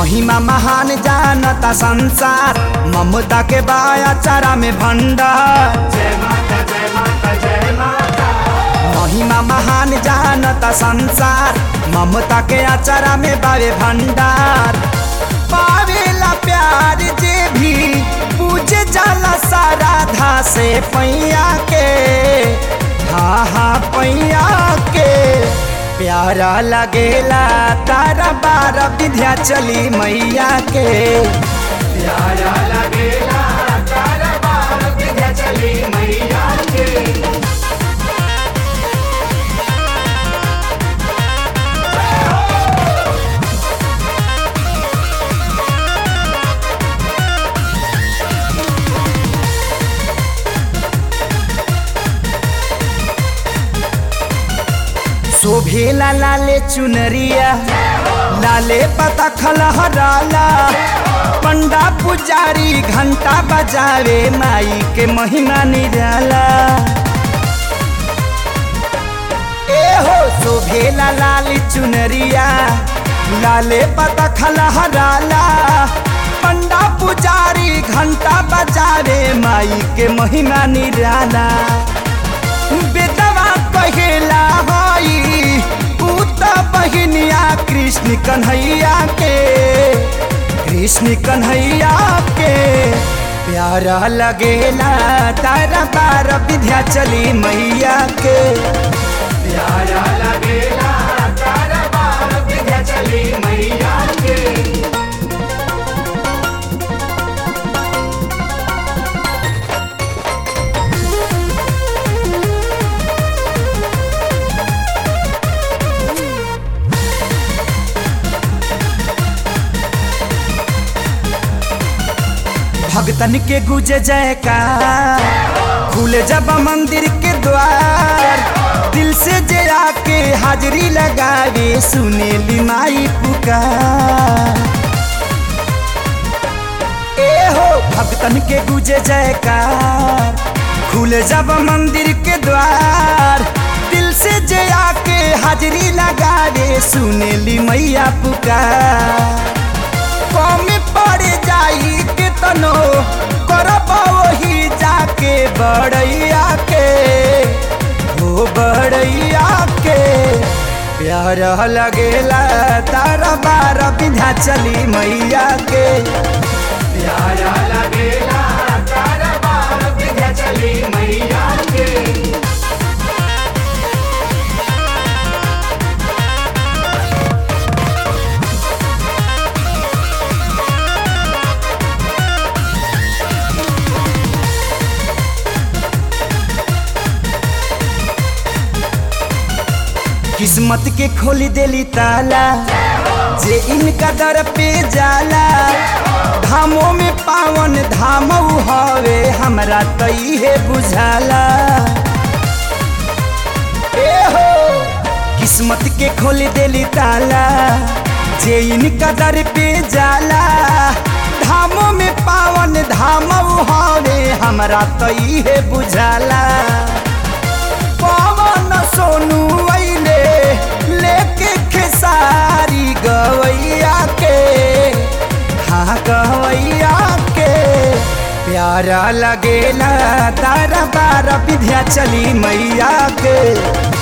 महिमा महान जानता संसार ममता के बाया चारा में भंडार महिमा महान जानता संसार ममता के अचारा में बावे भंडार पावेला प्यार जे भी पूजे जाला सारा धा से पैया के हा हा पैया के प्यारा लगेला तारा बारा विद्या चली मैया के प्यारा लगेला तारा बारा विद्या चली मैया के शोभेला लाले चुनरिया लाले पता खलहराला पंडा पुजारी घंटा बजावे माई के महिमा निराला ए हो शोभेला लाली चुनरिया लाले पता खलहराला पंडा पुजारी घंटा बजावे माई के महिमा निराला बेदवा कहेला हई पूत बहिनिया कृष्ण कन्हैया के कृष्ण कन्हैया के प्यारा लगेला तारा बार विद्या चली मैया के प्यारा लगेला तारा बार विद्या चली मैया के भगतन के गुजे जयकार खुले जब मंदिर के द्वार दिल से जे आके हाजरी लगावे सुने ली माई पुकार ए हो भगतन के गुजे जयकार खुले जब मंदिर के द्वार दिल से जे आके हाजरी लगावे सुने ली मैया पुकार कम पड़ जाई के तनो करब वही जाके बड़ैया के हो बड़ैया के प्यार लगेला तारा बार बिधा चली मैया के प्यार लगेला तारा बार बिधा चली मैया के किस्मत के खोली देली ताला जे इनका दर पे जाला धामों में पावन धाम हवे हमरा तो इहे बुझाला ए हो किस्मत के खोली देली ताला जे इनका दर पे जाला धामों में पावन धाम हवे हमरा तो इहे बुझाला पवन सोनू अइले लेके खेसारी गवैया के हाँ गवैया के प्यारा लगेला तारा बारा विद्या चली मैया के